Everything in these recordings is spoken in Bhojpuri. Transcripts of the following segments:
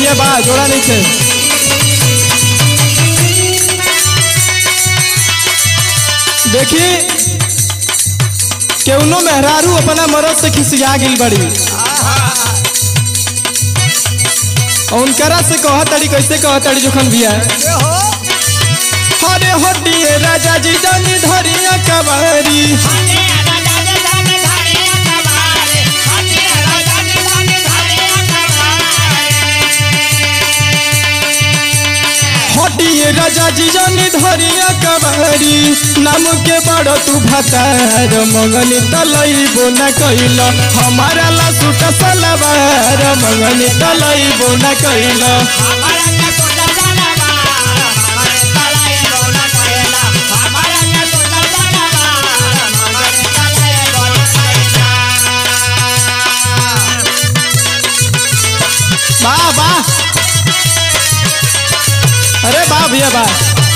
भैया बा जोड़ा नहीं थे देखी केवनो मेहरारू अपना मरद से खिसिया गिल बड़ी और उनकरा से कह तड़ी कैसे कह तड़ी जोखन भैया हरे हटिए राजा जी जानी धरिया कबारी हटिए राजा जी जानी धरिया कबारी नाम के बड़ तू भतार मंगनी तलैबो न कैल हमारा ला सुट सलवार मंगनी तलैबो न कैल वाह वाह अरे वाह भैया वाह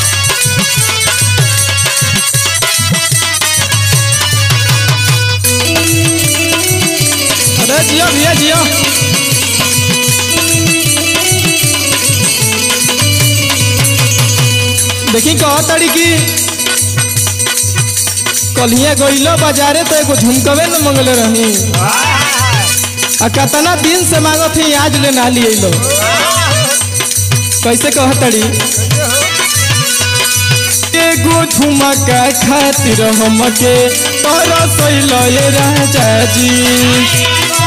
अरे जियो भैया जियो देखी कह तड़ी की कलिया गइलो बाजारे तो एगो झुमकवे न मंगले रही आ कतना दिन से मांगत थी आज ले ना लिए लो कैसे कह तड़ी एगो झुमका खातिर हमके तरसैल ये राजा जी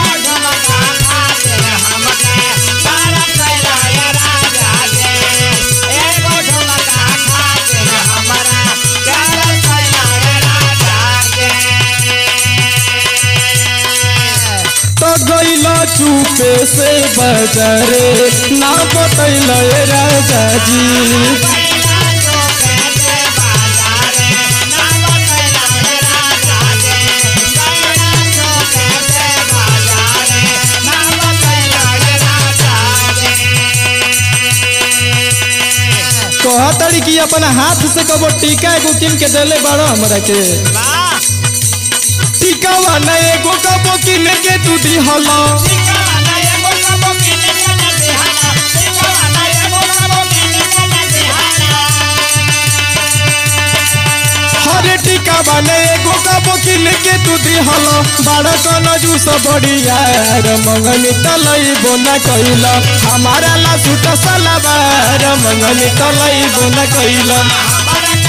तो गइल चुपे से बाजारे ना बतैल ये राजा जी कह तड़ी की अपना हाथ से कबो टीका एगो किन के देले बड़ो हमरा के टीकावा न एगो कबो किन के तू दिहला हरे टीका बने एगो कबो किन के तू दिहल बड़ कन जूस बढ़िया मंगनी तलई बोना कैल हमारा ला सुट सलवार मंगनी तलई बोना कैल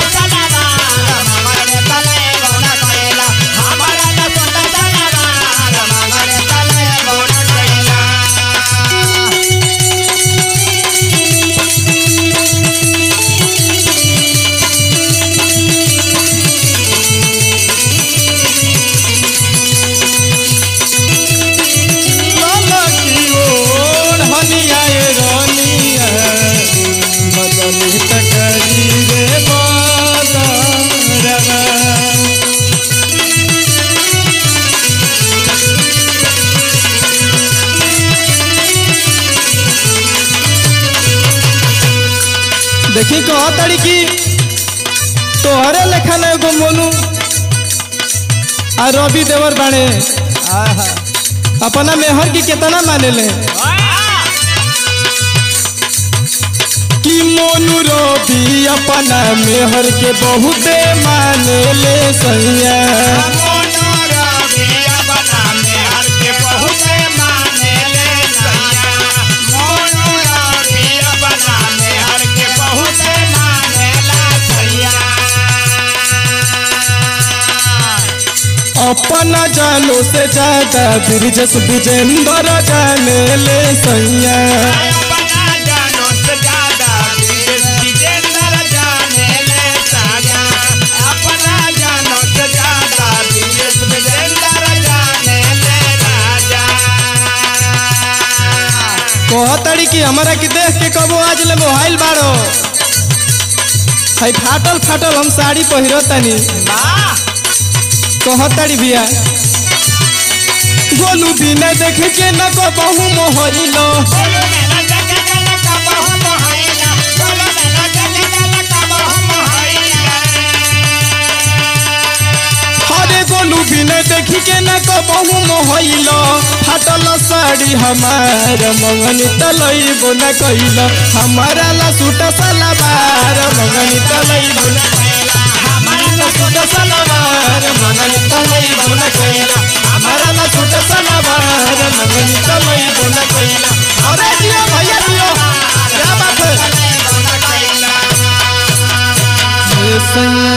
ललकी ओढ़ हनिया ए रनिया बदली तकरी रे बदरवा देखी कह तड़ी की तोहरे लेखा ना एगो मोनू आ रवि देवर बाणे अपना मेहर की कितना माने ले कि मोनू रवि अपना मेहर के बहुते माने ले सैया अपना जानो से ज्यादा ब्रिजस विजेंद्र जाने ले सैया कहतड़ी कि हमारा की देख के कबो आज ले मोबाइल बाड़ो है फाटल फाटल हम साड़ी पहिरो तनी कहतड़ी भैया गोलू बिना देख के न को बहु मोहइलो हरे गोलू बिना देख के न को बहु मोहइलो फाटल साड़ी हमार मंगनी तलई बोना कैल हमारा ला सूट सलवार मंगनी तलई बोना हमारा ला सूट सलवार मंगनी तलई बोना कैल हमारा ला सूट सलवार मंगनी तलई बोना कैल अरे जियो भैया जियो क्या बात है